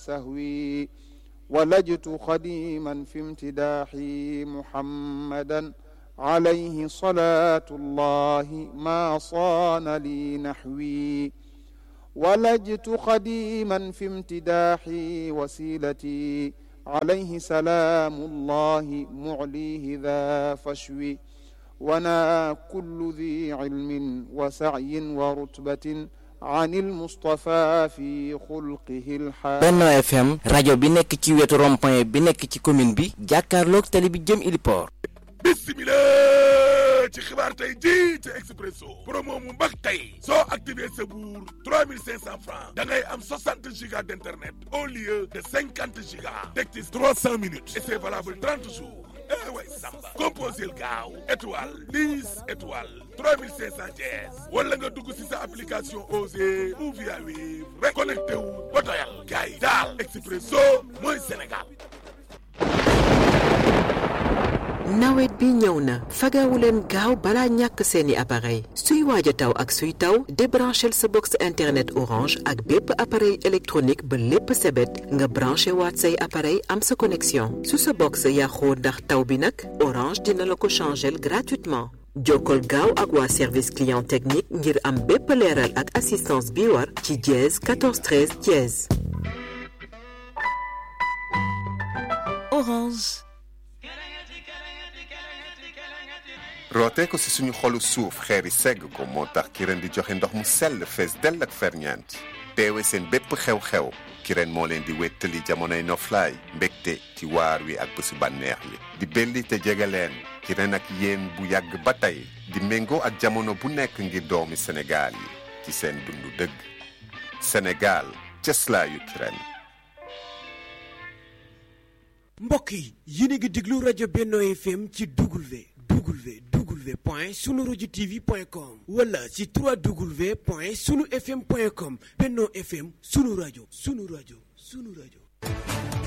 سهوي ولجت خديما في امتداحي محمدا عليه صلاة الله ما صان لي نحوي ولجت خديما في امتداحي وسيلتي عليه سلام الله معليه ذا فشوي وانا كل ذي علم وسعي ورتبة عن المصطفى في خلقه الحال Benno FM rajo bi nekk ci wetu rond-point bi nekk ci commune bi jàkkaarloog tali bi jëm Iliport bismillah ci xibaar tey ji ci Expresso promo mu mbax tey soo activé sa buur 3500 francs da ngay am 60 gigas d'internet au lieu de 50 gigas teg ci 300 minutes et c'est valable 30 jours eh way samba composel gaaw étoile 10 étoile 3500 jees wala nga dugg si sa application Osée ou via Wave rek connecté wu ba doyal gars yi daal Expresso mooy Sénégal nawet bi ñëw na fagawu leen gaaw balaa ñàkk seeni appareil suy waaj a taw ak suy taw débranchel sa box internet orange ak bépp appareil électronique ba lépp sebet nga branché waat say appareil am sa connexion su sa box yàqoo ndax taw bi nag orange dina la ko changel gratuitement jokkol gaaw ak waa service client technique ngir am bépp leeral ak assistance bi war ci dièse 14 13 dièse Orange. rootee ko ci suñu xolu suuf xeeri segg ko moo tax Kirène di joxe ndox mu sell fees dell ak ferñeent teewe seen bépp xew-xew Kirène moo leen di wéttali jamonoy noflaay mbégte ci waar wi ak bésu bànneex li di belli te jege leen Kirène ak yéen bu yàgg ba tey di méngoo ak jamono bu nekk ngir doomi Sénégal yi ci seen dundu dëgg Sénégal cëslaayu Kirène mbokk yi yéen a ngi déglu rajo Benno FM ci W W W point sunu rajo TV point com wala ci 3W point sunu FM point com Benno FM sunu rajo sunu rajo sunu rajo.